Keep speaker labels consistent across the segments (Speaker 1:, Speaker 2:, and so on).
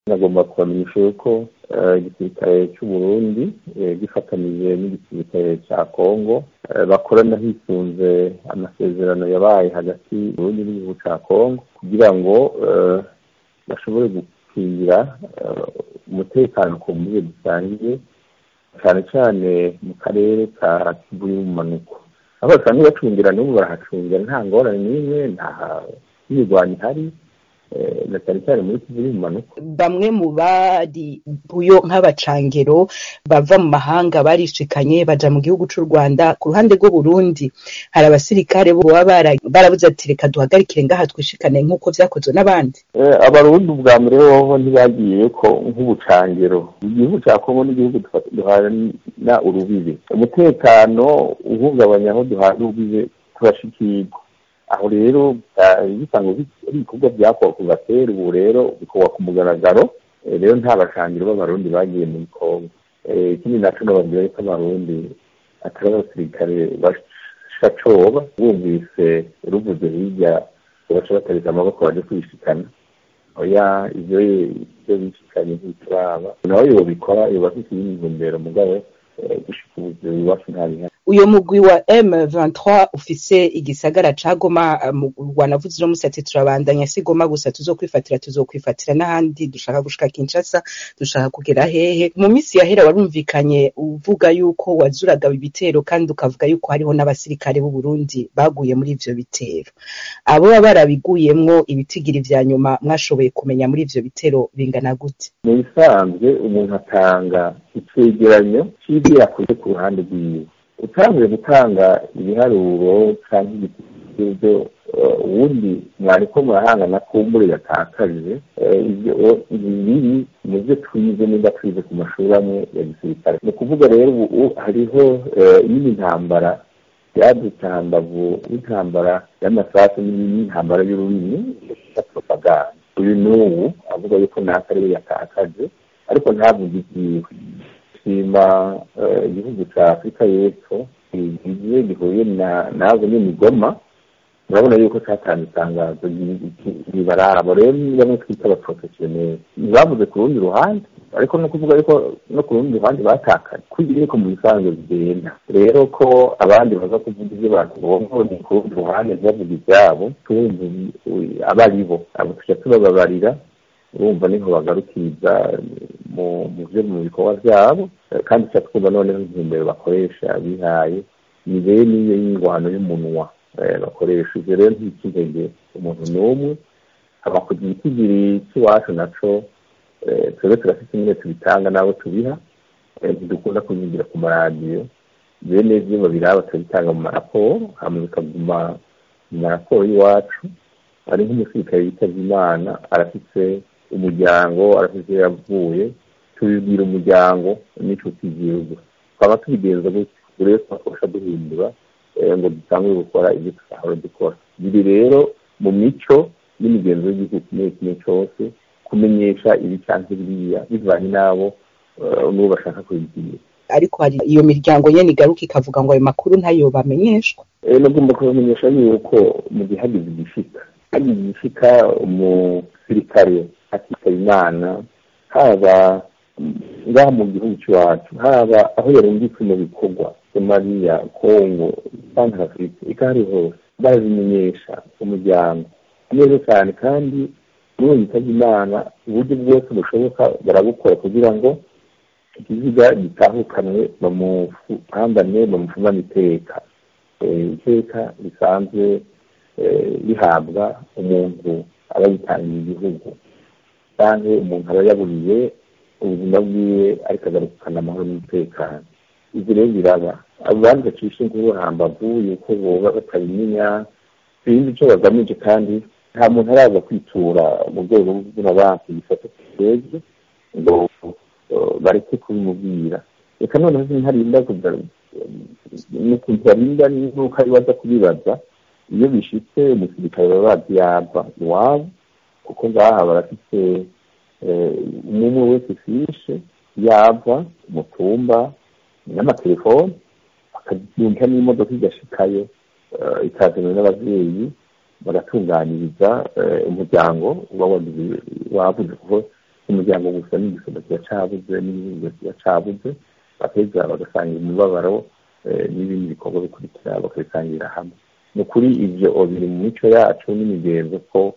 Speaker 1: nagomba kubamenyesha yuko igisirikare c'uburundi gifatanije n'igisirikare ca kongo bakorana hisunze amasezerano yabaye hagati y'uburundi n'igihugu ca kongo kugira ngo bashobore gukingira umutekano ku mbuga dusangiye cane cane mu karere ka kivu y'ubumanuko aho basanzwe bacungira n'ubu barahacungira nta ngorane n'imwe nta mirwano ihari na cyane cyane muri kivu y'ubumanuko
Speaker 2: bamwe mu bari buyo nk'abacangero bava mu mahanga barishikanye baja mu gihugu c'u rwanda ku ruhande rw'uburundi hari abasirikare baba barabuze ati reka duhagarikire ngaha twishikane nk'uko vyakozwe n'abandi
Speaker 1: abarundi ubwa mbere hoho ntibagiye ko nk'ubucangero igihugu ca kongo n'igihugu duhana urubibe umutekano uhungabanya aho duhana urubibe turashikirwa aho rero bisanzwe ari ibikorwa byakorwa kuva kera ubu rero bikorwa ku mugaragaro rero nta bashangiro b'abarundi bagiye muri kongo ikindi naco nababwira yuko abarundi atari abasirikare bashacoba bumvise ruvuze hirya baca batarika amaboko baje kwishikana oya ivyo ivyo bishikanye ntituraba nawe yobikora yoba afise iyindi ntumbero mugabo gushika ubu iwacu nta bihari
Speaker 2: uyo mugwi wa M23 ufise igisagara ca Goma mu Rwanda vuze no musati turabandanya si Goma gusa tuzokwifatira tuzokwifatira n'ahandi dushaka gushika Kinshasa dushaka kugera hehe mu misi yahera warumvikanye uvuga yuko wazuraga ibitero kandi ukavuga yuko hariho n'abasirikare b'u Burundi baguye muri ivyo bitero abo baba barabiguyemwo ibitigiri vya nyuma mwashoboye kumenya muri ivyo bitero bingana gute
Speaker 1: mu bisanzwe umuntu atanga icegeranyo c'ivyo yakoze ku ruhande rwiwe utanguye gutanga ibiharuro cyangwa ibyo ubundi mwariko murahangana kumbure yatakaje ibyo biri mu byo twize nimba twize ku mashuri amwe ya gisirikare ni ukuvuga rero ubu hariho iyindi ntambara yadutse hambavu y'intambara y'amasasu n'intambara y'ururimi ya propaganda uyu n'ubu avuga yuko naka ariwe yatakaje ariko ntavuge ibyiwe shima igihugu cya afurika y'epfo gigiye gihuye nazo n'imigoma urabona yuko cyatanze itangazo ribarabo rero ni bamwe twita abaprofesiyoneri ntibavuze ku rundi ruhande ariko no kuvuga yuko no ku rundi ruhande batakaye kugira yuko mu bisanzwe bigenda rero ko abandi baza kuvuga ibyo batubongo ni ku rundi ruhande ntibavuga ibyabo tumva aba ari bo abo tujya tubababarira urumva niho bagarukiriza mu byo mu bikorwa byabo kandi icyo twumva noneho intumbero bakoresha bihaye ni bene iyo y'ingwano y'umunwa bakoresha ibyo rero ntikintege umuntu n'umwe haba kugira itigiri cy'iwacu naco twebwe turafite nyine tubitanga n'abo tubiha ntidukunda kubigira ku maradiyo bene ibyo babiraba turabitanga mu maraporo hama bikaguma mu maraporo y'iwacu hari nk'umusirikare yitabye imana arafise umuryango arafise yavuye tubibwira umuryango n'inshuti y'igihugu twaba tubigenza gutyo rero twakosha duhindura ngo dutangure gukora ibyo tutahora dukora biri rero mu mico n'imigenzo y'igihugu kimwe kimwe cyose kumenyesha ibi cyangwa biriya bivanye n'abo n'uwo bashaka kubibwira
Speaker 2: ariko hari iyo miryango nyene igaruka ikavuga ngo ayo makuru ntayo bamenyeshwa
Speaker 1: nagomba kubamenyesha yuko mu gihe hagize igishika hagize igishika umusirikare akitaba imana haba ngaha mu gihugu cy'iwacu haba aho yarungitswe mu bikorwa somaliya kongo santara afurika ikahari hose barabimenyesha umuryango neza cyane kandi n'uwo yitabye imana uburyo bwose bushoboka barabukora kugira ngo ikiziga gitahukanwe bamuhambane bamufumane iteka iteka risanzwe rihabwa umuntu aba yitangiye igihugu cyangwa umuntu aba yaburiye ubuzima bwiwe ariko agarukana amahoro n'umutekano ibyo rero biraba abandi bacisha inkuru hambavu yuko boba batabimenya sinzi icyo bagamije kandi nta muntu araza kwitura mu rwego rw'amabanki bifata kigeze ngo bareke kubimubwira reka noneho ntarinda n'ukuntu barinda n'uko ari baza kubibaza iyo bishitse umusirikare baba bazi yava iwabo kuko ngaha barafite umwe wese fishe yava umutumba n'amatelefone bakayumva n'imodoka igashikayo ikazanwa n'ababyeyi bagatunganiriza umuryango uba wavuze kuko umuryango gusa n'igisoda kiba cabuze n'igihugu kiba cabuze bakeza bagasangira umubabaro n'ibindi bikorwa bikurikira bakabisangira hamwe ni ukuri ivyo biri mu mico yacu n'imigenzo ko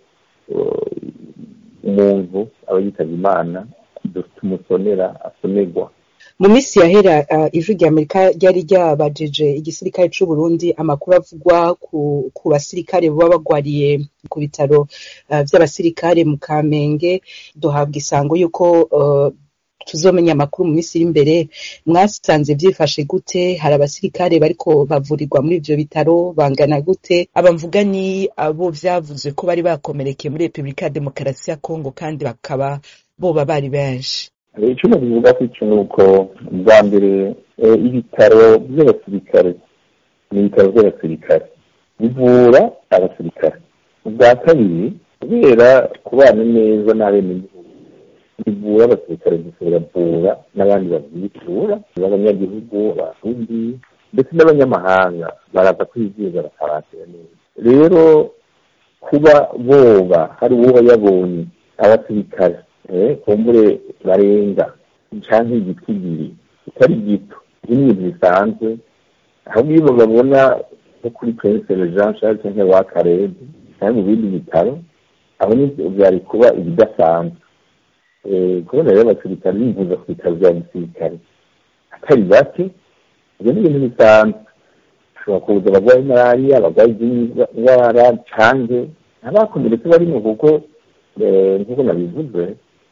Speaker 1: umuntu aba yitavye imana tumusonera asonerwa
Speaker 2: mu minsi yahera ijwi rya amerika ryari ryabajije igisirikare c'u Burundi amakuru avugwa ku basirikare baba bagwariye ku bitaro vy'abasirikare mu kamenge duhabwa isango y'uko tuzomenya amakuru mu minsi iri imbere mwasanze vyifashe gute hari abasirikare bariko bavurirwa muri ivyo bitaro bangana gute aba mvuga ni abo vyavuze ko bari bakomerekeye muri repubulika ya demokarasi ya kongo kandi bakaba boba bari benshi
Speaker 1: icyo nabivuga ko icyo ni uko bwa mbere ibitaro by'abasirikare ni ibitaro by'abasirikare bivura abasirikare ubwa kabiri kubera kubana neza n'abenegihugu bivura abasirikare gusa biravura n'abandi babyitura b'abanyagihugu abarundi ndetse n'abanyamahanga baraza kwizihiza bakabakira neza rero kuba boba hari uwo yabonye abasirikare kumbure barenga canke igiti kitari gito ibi ni ibintu bisanzwe ahubwo iyo babona nko kuri prince jean charles canke wa karede canke mu bindi bitaro aho vyari kuba ibidasanzwe kubona rero abasirikare bivuza ku bitaro vya gisirikare atari bake ivyo ni ibintu bisanzwe ashobora kuza abagwaye malariya abagwaye izindi ndwara canke abakomeretse barimo kuko nk'uko nabivuze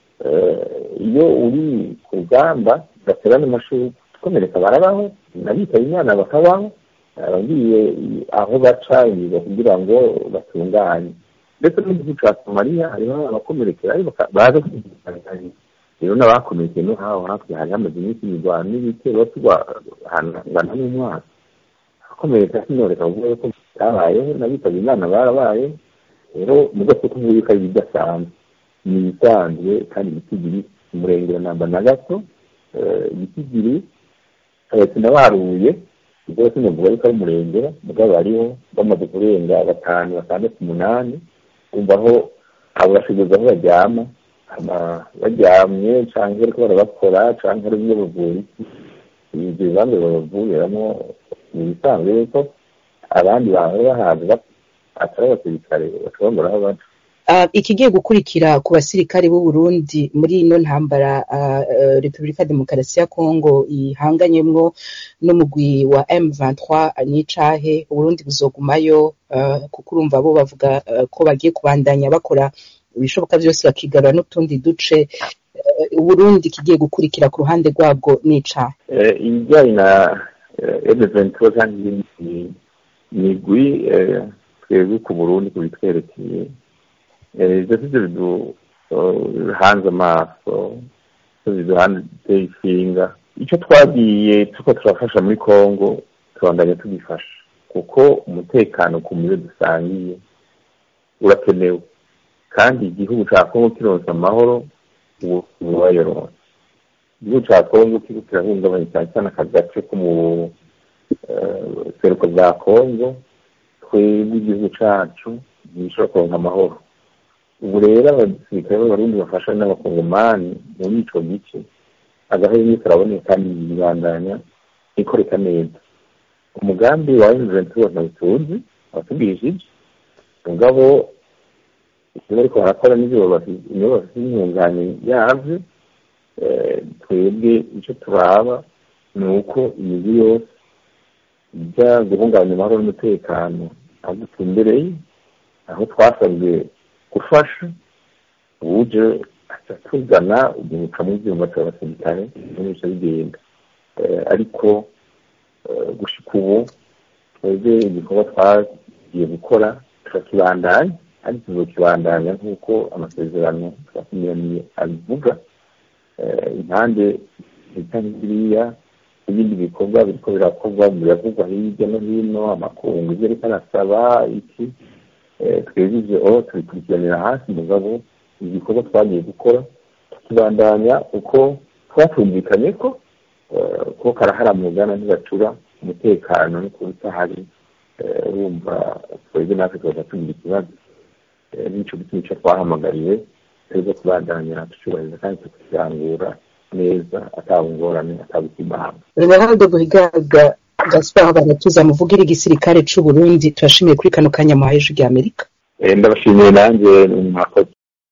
Speaker 1: iyo uri ku rugamba ugaterana amashuri ukomereka barabaho nabitaye imana bakabaho abagiye aho baca kugira ngo batunganye ndetse no mu gihugu cya somaliya hariho abakomerekera baza kwigisha rero n'abakomerekeye no haho hakurya hari hamaze iminsi imirwano n'ibitero tugana n'umwaka abakomereka sinoreka kuvuga ko bitabayeho n'abitaba imana barabaye rero mudafuka uvuye ko ari ibidasanzwe ni ibisanzwe kandi ibitigiri umurengera namba na gato ibitigiri sinabaruye ubwo sinavuga yuko ari umurengera mugabo hariho bamaze kurenga batanu batandatu umunani umva aho abo bashoboza aho baryama baryamye cyangwa bariko barabakora cyangwa ari bimwe bavuye ibyo bibanza babavuriramo ni ibisanzwe yuko abandi bantu bahaza atari abasirikare bashobora aho baca
Speaker 2: ikigiye gukurikira ku basirikare b'u Burundi muri ino ntambara Repubulika Demokarasi ya Kongo ihanganyemwo n'umugwi wa M23 n'icahe Uburundi buzogumayo kuko urumva bo bavuga ko bagiye kubandanya bakora ibishoboka byose bakigarura n'utundi duce Uburundi kigiye gukurikira ku ruhande rwabwo n'icahe
Speaker 1: ibijyanye na M23 kandi migwi twebwe ku Burundi kubitwerekeye ibyo sibyo biduhanze amaso biduhanze ishinga icyo twagiye tuko turafasha muri congo tubandanya tugifasha kuko umutekano ku mubiri dusangiye urakenewe kandi igihugu cya congo kironsa amahoro ubu wayoronse igihugu cya congo kiriko kirahungabanya cyane cyane aka gace ko mu seruko bwa congo twebwe igihugu cacu ntibishobora kuronka amahoro ubu rero abasirikare b'abarundi bafasha n'abakongomani muri ico gice agahenge karaboneka kandi yibandanya ikoreka neza umugambi wa M23 ntawutuzi watubwishije mugabo ivyo bariko barakora n'ivyo bafise imyunganyi yavyo twebwe ico turaba ni uko imigwi yose ija guhungabanya amahoro n'umutekano aho dutumbereye aho twasabwe gufasha uje aca tugana uguruka mu byuma by'abasirikare n'ibice bigenda ariko gushika ubu twebwe igikorwa twagiye gukora turakibandanya ariko tuzokibandanya nk'uko amasezerano twakinyaniye abivuga impande zita nk'iriya ibindi bikorwa biriko birakorwa biravugwa hirya no hino amakungu ivyo ariko arasaba iki twebwe ivyo tubikurikiranira hasi mugabo igikorwa twagiye gukora tukibandanya uko twatumvikanye ko ko karaharamugana ntibacura umutekano no kuba utahari urumva twebwe natwe tubaza tugira ikibazo n'ico gituma ico twahamagariwe tuza kubandanya tucubahiriza kandi tukirangura neza ataba ingorane ataba ikimanga
Speaker 2: Ronaldo Buhigaga Gaspard baratuza muvugira igisirikare c'u Burundi turashimiye kuri kano kanya muhaye ijwi rya Amerika
Speaker 1: ndabashimiye nanjye mwakoze